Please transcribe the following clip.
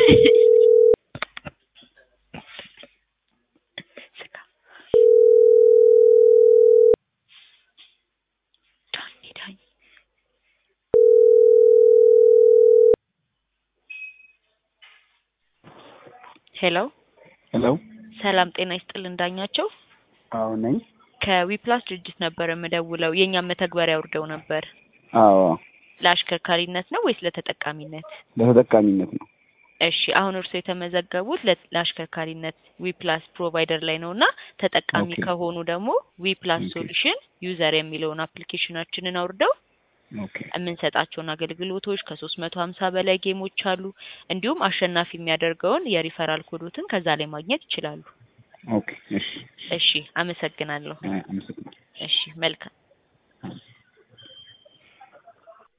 ስጋ ዳኝ ዳኝ ሄሎ ሄሎ ሰላም ጤና ይስጥልን ዳኛቸው አዎ ነኝ። ከዊፕላስ ድርጅት ነበር የምደውለው የእኛም መተግበሪያ አውርደው ነበር አዎ ለአሽከርካሪነት ነው ወይስ ለተጠቃሚነት ለተጠቃሚነት ነው። እሺ አሁን እርስዎ የተመዘገቡት ለ- ለአሽከርካሪነት ዊፕላስ ፕሮቫይደር ላይ ነው እና ተጠቃሚ ኦኬ። ከሆኑ ደግሞ ዊፕላስ ኦኬ። ሶሉሽን ዩዘር የሚለውን አፕሊኬሽናችንን አውርደው ኦኬ የምንሰጣቸውን አገልግሎቶች ከሶስት መቶ ሀምሳ በላይ ጌሞች አሉ። እንዲሁም አሸናፊ የሚያደርገውን የሪፈራል ኮዶትን ከዛ ላይ ማግኘት ይችላሉ። ኦኬ እሺ እሺ አመሰግናለሁ። አይ፣ አመሰግናለሁ። እሺ መልካም